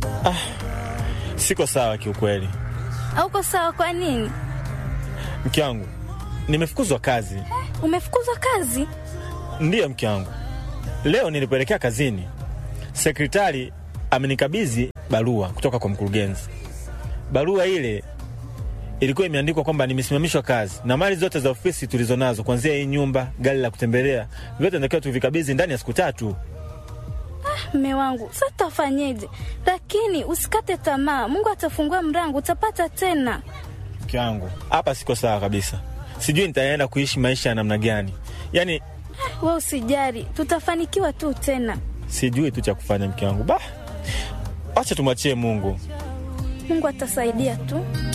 Siko sawa kiukweli, Hauko sawa? Kwa nini? mke wangu. Nimefukuzwa kazi. Umefukuzwa kazi? Ndiyo mke wangu, leo nilipoelekea kazini, sekretari amenikabidhi barua kutoka kwa mkurugenzi. Barua ile ilikuwa imeandikwa kwamba nimesimamishwa kazi na mali zote za ofisi tulizonazo, kuanzia hii nyumba, gari la kutembelea, vyote natakiwa tuvikabidhi ndani ya siku tatu. Mme wangu, sasa tutafanyeje? Lakini usikate tamaa, Mungu atafungua mlango, utapata tena. Mke wangu, hapa siko sawa kabisa, sijui nitaenda kuishi maisha ya namna gani, yaani We usijari, tutafanikiwa tu tena. sijui tu cha kufanya. Mke wangu, bah, wacha tumwachie Mungu. Mungu atasaidia tu.